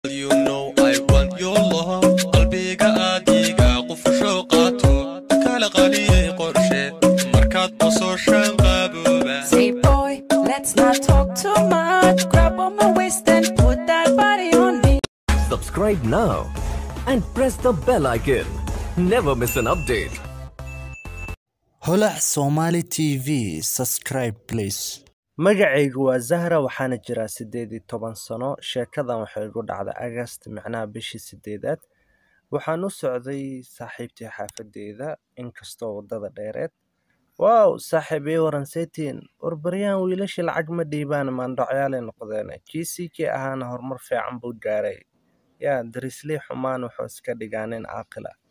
You know I want your love qalbiga aadiga qufusho qaato kala qaliyay qorshe markaad qososhaan qabooba Say boy, let's not talk too much. Grab on my waist and put that body on me. Subscribe now and press the bell icon. Never miss an update. holac somali tv subscribe please magacaygu waa zahra waxaana jiraa siddeed iyo toban sano sheekadan waxay igu dhacday agast micnaha bishii sideedaad waxaan u socday saaxiibtii xaafadeyda inkastoo waddada dheereed waaw saaxiib ii waran setiin warbaryaan wiilashii lacag ma dhiibaan maandhocyaalay noqdeen kii sii kii ahaana horumar fiican buu gaaray yaa darislii xumaan wuxuu iska dhigaa nin caaqil ah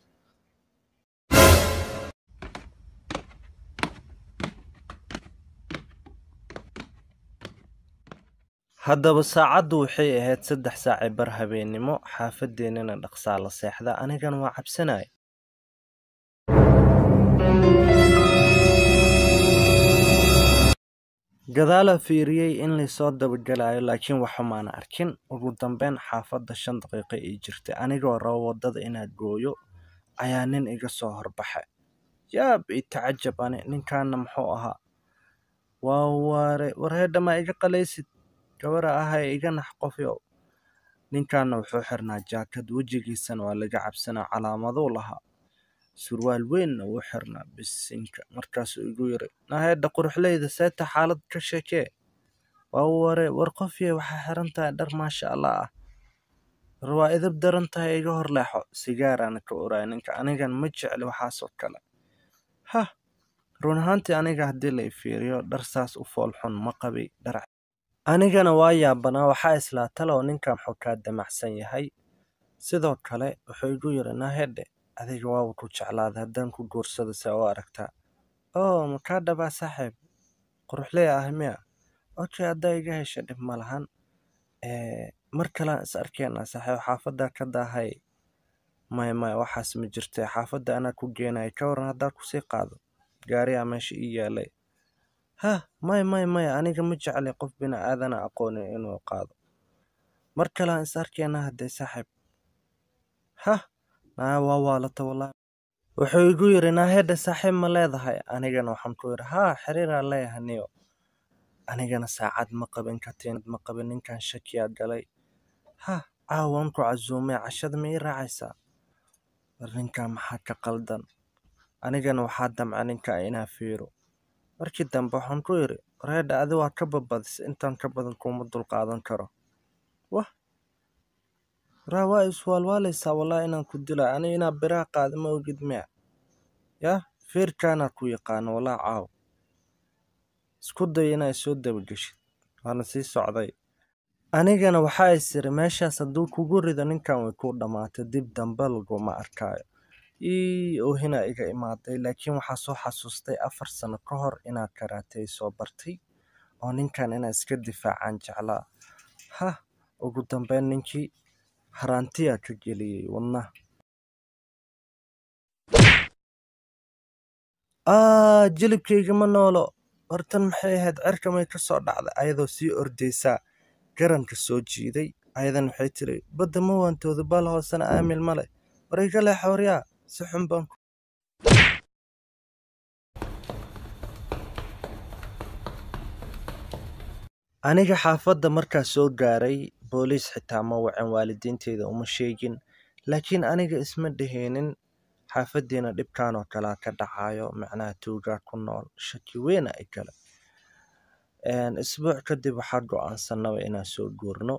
haddaba saacaddu waxay ahayd saddex saaci bar habeennimo xaafadeennana dhaqsaa la seexda anigana waa cabsanaya gadaalaa fiiriyey in laysoo dabagelayo laakiin waxumaana arkin ugu dambeyn xaafadda shan daqiiqo ii jirtay anigoo rabo waddada inaa gooyo ayaa nin iga soo horbaxay yaab ii tacajab ani ninkaana muxuu ahaa waa waare warheedha maa iga qalaysid gabara ahay iga nax qofyow ninkaana wuxuu xirnaa jaakad wejigiisana waa laga cabsanaa calaamaduu lahaa surwaal weynna wuu xirnaa bisinka markaasuu igu yiri naheedha quruxleyda seeta xaalad ka sheekee waa ware war qofye waxaa xiran tahay dhar maasha allah ah war waa idab daran tahay iga hor leexo sigaaraana ka oraya ninka anigan ma jecli waxaasoo kale hah run ahaantii aniga haddii la ifiiriyo dhar saas u foolxun ma qabi dhar anigana waa yaabanaa waxaa islaa talow ninkan wuxuu kaa damacsan yahay sidoo kale wuxuu igu yiri nahedhe adiga waaba ku jeclaaday haddaan ku guursado see u aragtaa oo makaa dhabaa saaxiib quruxley ah miya okay haddaa iga hesha dhib ma lahan mar kalean is arkeenaa saaxiib xaafaddaa ka daahay maya maya waxaas ma jirtay xaafadda anaa ku geenaya ka waran haddaa kusii qaado gaariyaa meesha ii yaalay hah maya maya maya aniga ma jeclay qof bini aadana aqoonin inuu qaado mar kalean is arkeenaa haddee saaxiib hah naa waa waalata wallaahi wuxuu igu yidhi naahedha saaxiib ma leedahay anigana waxaan ku yidhi haa xiriiraa leeyahay niyo anigana saacad ma qabin katiinad ma qabin ninkan shakiyaa galay hah caawaan ku casuumay cashada ma ii raacaysaa war ninkan maxaa ka qaldan anigana waxaa damca ninka inaa fiiro markii dambe waxaan ku yidhi reedha adi waa ka babadisa intaan ka badan kuma dulqaadan karo wah waraa waa iswaalwaalaysaa wallaahi inaan ku dila ani inaa biraha qaada ma ogid miya yah feerkaanaa ku yaqaano walaa caaw isku day inaa soo dabageshid waana sii socday anigana waxaa is iri meeshaas hadduu kugu rido ninkan way kuu dhammaatay dib dambe laguma arkaayo ii oohinaa iga imaaday laakiin waxaa soo xasuustay afar sano ka hor inaad karaatay soo bartay oo ninkan inaa iska difaacaan jeclaa hah ugu dambeyn ninkii haraantiyaa ka geliyey wadnaha aa jilibkaygama noolo hortan maxay ahayd cerka may ka soo dhacday ayadoo sii ordaysaa garanka soo jiiday ayadan waxay tiri badda ma waantooda bal hoosena aamil male war iga leexa waryaa si xun baan ku aniga xaafadda markaa soo gaaray booliis xitaa ma wacin waalidiinteyda uma sheegin laakiin aniga isma dheheenin xaafaddiina dhibkan oo kalea ka dhacayo macnaha tuugaa ku nool shaki weyna ay kale isbuuc kadib waxaa go-aansanaba inaan soo guurno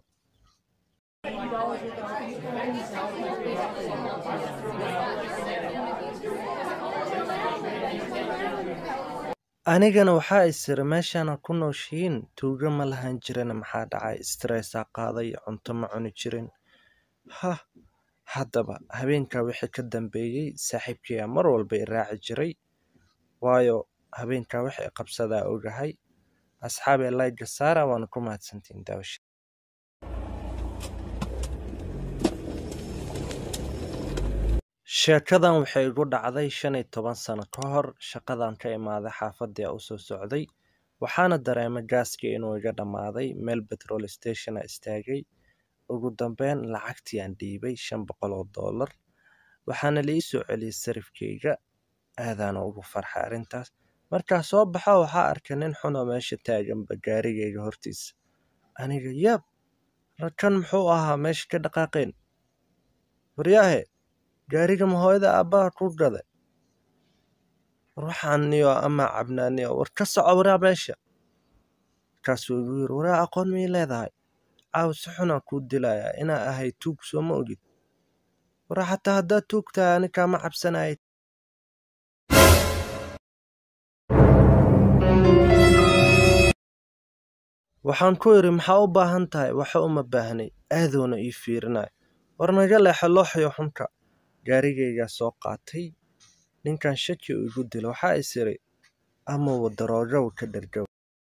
anigana waxaa isiri meeshaana ku nooshihiin tuuga ma lahan jirana maxaa dhacay stressaa qaaday cunto ma cuni jirin hah haddaba habeenkaa wixii ka dambeeyey saaxiibkayaa mar walba i raaci jiray waayo habeenkaa wixii qabsadaa ogahay asxaabi layga saara waana ku mahadsantiin daawasha sheekadan waxay igu dhacday shan iyo toban sano ka hor shaqadan ka imaaday xaafadii u soo socday waxaana dareemay gaaskii inuu iga dhammaaday meel betrol stationa istaagay ugu dambeyn lacagtii aan dhiibay shan boqol oo doolar waxaana la ii soo celiyey sarifkeyga aadaana ugu farxay arrintaas markaa soo baxa waxaa arkay nin xunoo meesha taaganba gaarigeyga hortiisa aniga yaab rakan muxuu ahaa meesha ka dhaqaaqeen waryaahe gaariga ma hooyada aabbaha ku gaday war waxaan niyo ama cabnaaniyo war ka soco waraa meesha markaasuu igu yiri waraa aqoon mii leedahay caaw si xunaa kuu dilayaa inaa ahay tuug soo ma ogid waraa xataa haddaad tuug tahay ani kaama cabsanayay waxaan ku idhi maxaa u baahan tahay waxa uma baahnay aadoona ii fiirinaya war naga leexo looxyo xunka gaarigaygaa soo qaatay ninkan shaki uu igu dilo waxaa is iri ama wadaroojow ka dhargow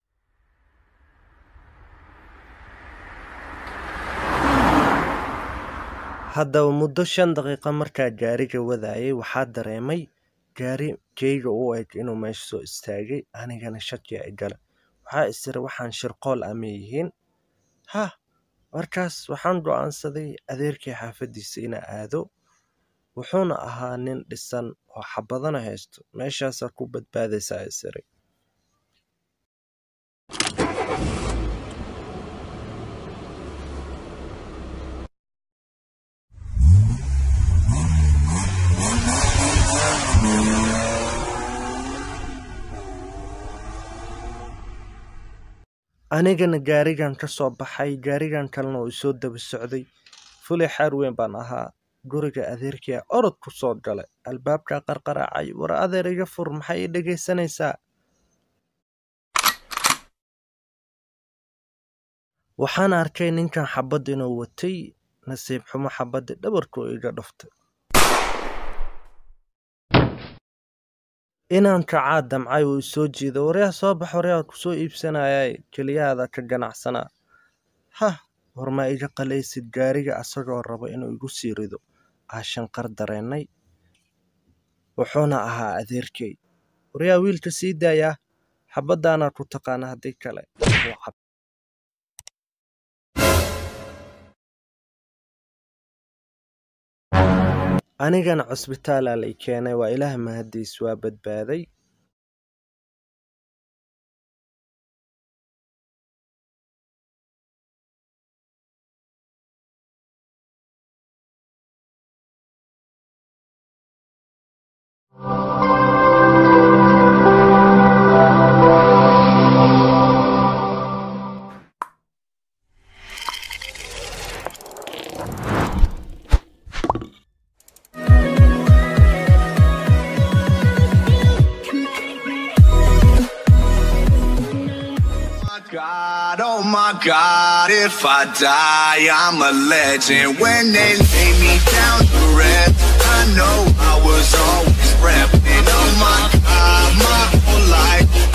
haddaba muddo shan daqiiqo markaa gaariga wadaayay waxaa dareemay gaari keyga u eg inuu meesha soo istaagay anigana shaki ay gala waxaa isiri waxaan shirqool ama yihiin hah markaas waxaan go'aansaday adeerkii xaafaddiisa inaa aado wuxuuna ahaa nin dhisan oo xabadana haysto meeshaasaa ku badbaadaysaa isiri anigana gaarigan ka soo baxay gaarigan kalena oo isoo daba socday fulay xaar weyn baan ahaa guriga adeerkiia orod ku soo galay albaabkaa qarqaraacay war adeer iga fur maxay ii dhegaysanaysaa waxaan arkay ninkan xabad inuu watay nasiib xumo xabadii dhabarkuu iga dhuftay inaan kacaa damcay uu isoo jiido waryaa soo bax waryaa kusoo iibsanayay keliyahaada ka ganacsanaa hah warmaa iga qalaysid gaariga asagoo rabo inuu igu sii rido aa shanqar dareennay wuxuuna ahaa adeerkey waryaa wiilka sii daayaa xabaddaanaa ku taqaana haddii kale anigana cusbitaalaa lay keenay waa ilaah mahaddiis waa badbaaday God, oh my God, if I die, I'm a legend. When they lay me down to rest, I know I was always repping. Oh my God, my whole life